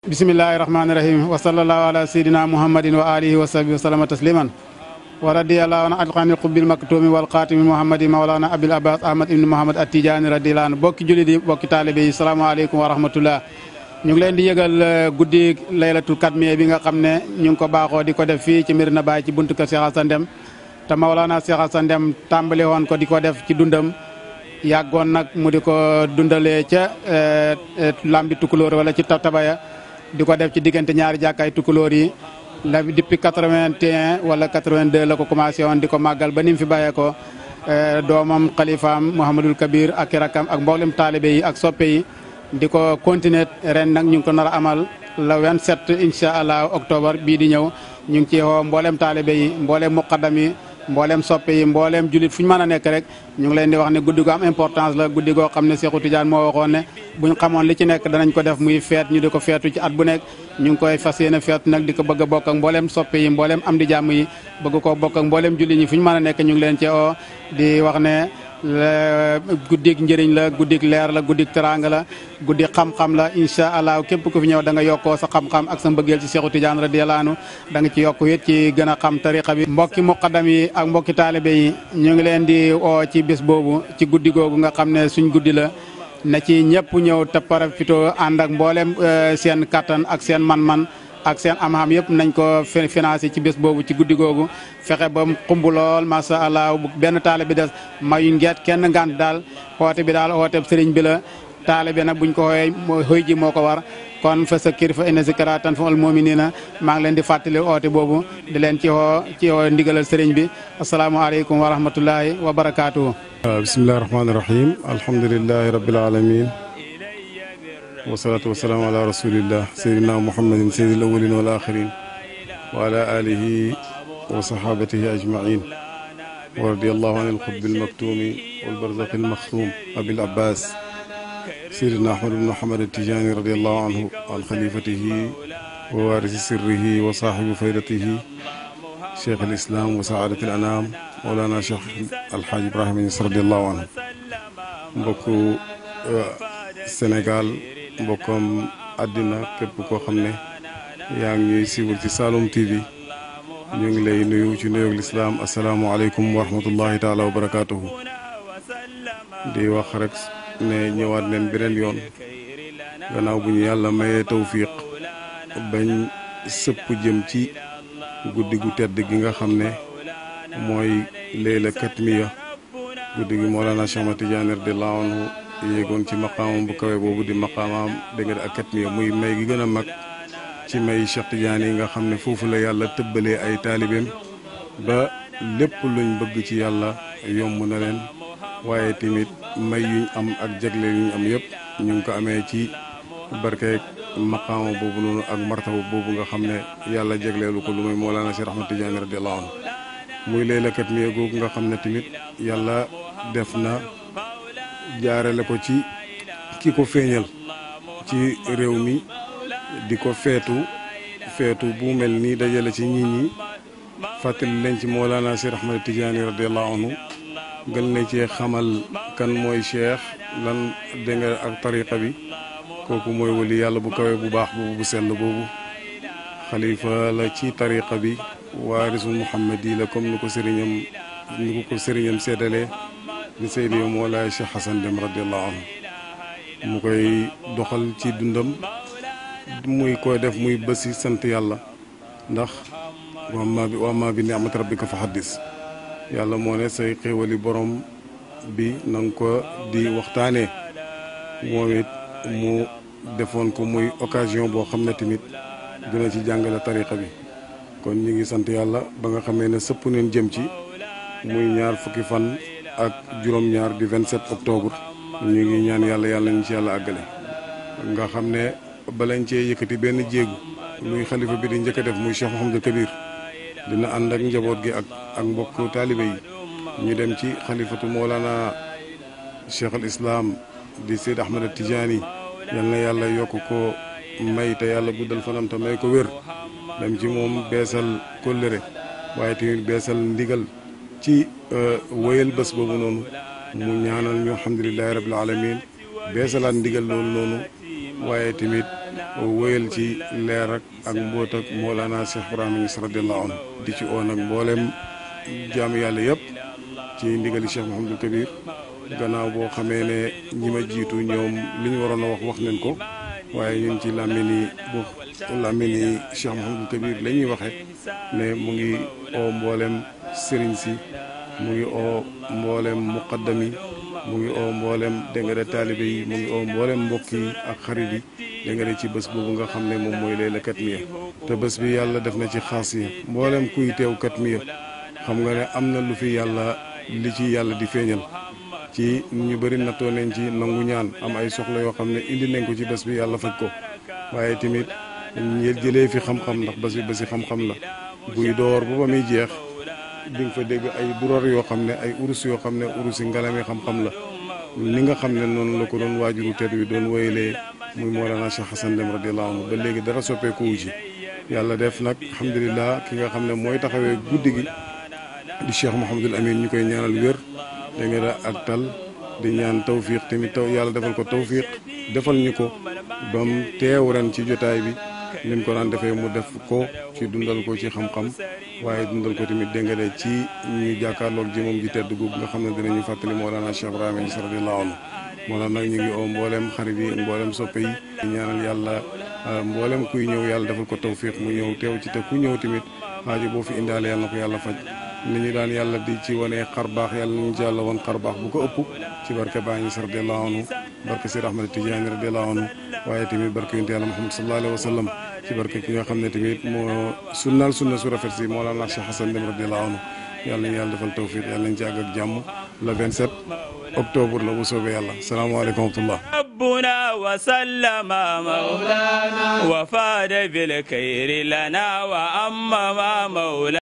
bismillahi rahmani rahim wa sallallahu ala sayidina muhammadin wa alihi wa sahbihi wa sallama tasliman wa radiyallahu an alqani qubbil maktumi wal xaatimi muhammadi mawlana abil abbas ahmad ibn muhammad attijaani radiyallahu an bokki jullit yi bokki taalibe yi salaamaaleykum wa rahmatullah ñu ngi leen di yëgal guddi laylatul katmiya bi nga xam ne ñu ngi ko baaxoo di ko def fii ci Medina Baye ci buntu kër Cheikh Assane Deme te Mawlana Cheikh Assane Deme tàmbale woon ko di ko def ci dundam yàggoon nag mu di ko dundalee ca lambi tukulóor wala ci tabaya di ko def ci diggante ñaari jàkkaay tukulóor yi la depuis 81 wala 82 la ko commencé woon di ko màggal ba ni mu fi bàyyee ko doomam xalifaam Mouhamadul Kabir ak rakam ak mboolem taalibe yi ak soppe yi di ko continuer ren nag ñu ngi ko nar a amal le 27 incha allah octobre bii di ñëw ñu ngi ci woo mboolem taalibe yi mboolem muqaddam yi mboolem soppe yi mboolem julit fu ñu mën a nekk rek ñu ngi leen di wax ne guddi gu am importance la guddi goo xam ne Seexu Tijaan moo waxoon ne buñ xamoon li ci nekk danañ ko def muy feet ñu di ko feetu ci at bu nekk ñu ngi koy fas yéene feetu nag di ko bëgg a bokk ak mboolem soppe yi mboolem am di jàmm yi bëgg koo bokk ak mboolem julit ñi fu ñu mën a nekk ñu ngi leen ci oo di wax ne guddik njëriñ la guddik leer la guddik teraanga la guddi xam-xam la incha allah képp ku fi ñëw da nga yokkoo sa xam-xam ak sa mbëggeel ci Seexu Tijaan radiyallaahu anhu da nga ci yokk it ci gën a xam tariqa bi mbokki muqaddam yi ak mbokki taalibe yi ñu ngi leen di oo ci bés boobu ci guddi googu nga xam ne suñ guddi la na ci ñëpp ñëw te parafito ànd ak mboolem seen kattan ak seen man-man ak seen am-am yëpp nañ ko financé ci bés boobu ci guddi googu fexe ba mu xumb lool macha allah bu benn taale bi des mayuñ ngeet kenn ngant daal xoote bi daal xoote sëriñ bi la taale bi nag buñ ko xooyee xëy ji moo ko war kon fa sa kir fa inna zikra tanfa'ul mu'minina maa ngi leen di fàttali oote boobu di leen ci xoo ci xoo ndigalal sëriñ bi asalaamaaleykum wa rahmatullahi wa barakaatuhu. bismillahi rahmaani rahim alhamdulilahi rabbil alamin wasalaatu wasalaamu ala rasulillah seydina muhammadin seydil awalin wal axirin wa ala alihi wa sahabatihi ajmain wa radiallahu an alxutbi almaktumi walbarzaqi almaxtum abil abbas seydina ahmad ibn muhammad atijani radiallahu anhu an xalifatihi wa waarisi sirrihi wa saaxibi faydatihi cheikh alislam wa saadat al anam mawlana cheikh alxaaj ibrahima Ñas radiallahu anhu mbokk Sénégal mbokkam àddina képp koo xam ne yaa ngi ñuy siiwal ci Saloum TV ñu ngi lay nuyu ci nuyoog lislaam asalaamualeykum wa rahmatullahi taala wa barakaatuhu di wax rek ne ñëwaat neen beneen yoon gannaaw bu ñu yàlla mayee tawfiq bañ sëpp jëm ci guddi gu tedd gi nga xam ne mooy Layla Katmiya guddi gi Mawlana Cheikh Ahmad Tidiane radiyallahu anhu yéegoon ci maqaamam bu kawe boobu di maqaamam dégg nga ak katmiya muy may gi gën a mag ci may Cheikh Tidiane yi nga xam ne foofu la yàlla tëbbalee ay taalibeem ba lépp luñ bëgg ci yàlla yomb na leen waaye tamit may yuñ am ak jagle yuñ am yëpp ñu ngi ko amee ci barkeeg maqaama boobu noonu ak martaba boobu nga xam ne yàlla jagleelu ko lu muy Mawlana Cheikh Ahmad Tidiane radiyallahu anhu muy Layla Katmiya googu nga xam ne tamit yàlla def na jaarale ko ci ki ko feeñal ci réew mi di ko feetu feetu bu mel nii dajale ci nit ñi fàttali leen ci Mawlana Cheikh Ahmad Tidiane radiallahu anhu gën leen cee xamal kan mooy cheikh lan dégg nga ak tariqa bi kooku mooy wali yàlla bu kawe bu baax boobu bu sell boobu xalifa la ci tariqa bi waarisul muhammad yi la comme ni ko sëriñam ni ko ko sëriñam seddalee di Seydi Mawlaay Cheikh Assane Deme radiallahu anhu mu koy doxal ci dundam muy koy def muy bési sant yàlla ndax wamma bi wamma bi ni'mat rabbika fa xaddis yàlla moo ne say xéewali borom bi na nga ko di waxtaanee moom it mu defoon ko muy occasion boo xam ne tamit dina ci jàngale tariqa bi kon ñu ngi sant yàlla ba nga xamee ne sëpp neen jëm ci muy ñaar fukki fan ak juróom-ñaar di 27 octobre ñu ngi ñaan yàlla yàlla ñu ci yàlla àggale nga xam ne balañ cee yëkkati benn jéegu luy xalifa bi di njëkk a def muy Cheikh Mouhamadou Kabir dina ànd ak njaboot gi ak ak mbokk taalibe yi ñu dem ci xalifatu Mawlana Cheikh al Islam di Seyd Ahmad Tidiane yal na yàlla yokk ko may te yàlla guddal fanam te may ko wér dem ci moom beesal kóllëre waaye tamit beesal ndigal ci wéyal bés boobu noonu mu ñaanal ñu alhamdulilahi rabil alamin beesalaat ndigal loolu noonu waaye tamit wéyal ci leer ak ak mbóot ak Mawlana Cheikh Ibrahima Niass radiyallahu anhu di ci oo nag mboolem jaamu yàlla yëpp ci ndigali Cheikh Mouhamadul Kabir gannaaw boo xamee ne ñi ma jiitu ñoom li ñu waroon a wax wax nañ ko waaye ñun ci làmmini bu làmmini Cheikh Mouhamadul Kabir la ñuy waxee ne mu ngi oo mboolem sëriñ si mu ngi oo mboolem muqaddam yi mu ngi oo mboolem dégg nga de taalibe yi mu ngi oo mboolem mbokk yi ak xarit yi dégg nga de ci bés boobu nga xam ne moom mooy layla katmiya te bés bi yàlla def na ci xaas yi mboolem kuy teew katmiya xam nga ne am na lu fi yàlla li ci yàlla di feeñal ci ñu bëri nattoo nañ ci nangu ñaan am ay soxla yoo xam ne indi nañ ko ci bés bi yàlla faj ko waaye tamit ñu jëlee fi xam-xam ndax bés bi bési xam-xam la buy door ba ba muy jeex di nga fa dégg ay durar yoo xam ne ay urus yoo xam ne urus yi ngalami xam-xam la ni nga xam ne noonu la ko doon waajuru tedd wi doon wéyalee muy Mawlana Cheikh Hassan Deme radiyallahu anhu ba léegi dara soppeeku wu ci yàlla def nag alhamdulilah ki nga xam ne mooy taxawee guddi gi di Cheikh Mouhamadul Amin ñu koy ñaanal wér da nga da ak tal di ñaan tawfiq tamit taw yàlla defal ko tawfiq defal ñu ko bam teew ren ci jotaay bi ni mu ko daan defee mu def ko ci dundal ko ci xam-xam waaye dundal ko tamit dégg nga de ci ñu jàkkaarloog ji moom ji tedd googu nga xam ne dinañu fàttali Mawlana Cheikh Ibrahima Niass radiyallahu anhu moo tax nag ñu ngi oo mboolem xarit yi mboolem soppe yi di ñaanal yàlla mboolem kuy ñëw yàlla defal ko tawfiq mu ñëw teew ci te ku ñëw tamit xaajo boo fi indaale yàlla na ko yàlla faj ni ñu daan yàlla di ci wane xar baax yàlla nañu ci yàlla woon xar baax bu ko ëpp ci barke Baay Ñas radiyallahu anhu barke Seydi Ahmad Tijaani radiyallahu anhu waaye tamit barke yonent yàlla Muhammad sallallahu alayhi wa sallam ci barke ki nga xam ne tamit moo sunnaal sunna su rafet si Mawlana Cheikh Hassan Deme radiyallahu anhu yàlla nañu yàlla defal tawfiq yàlla nañu ci àgg ak jàmm le 27 octobre la bu soobee yàlla salaamaaleykum wa rahmatullah ربنا وسلم مولانا وفاد بالخير لنا وأمم مولانا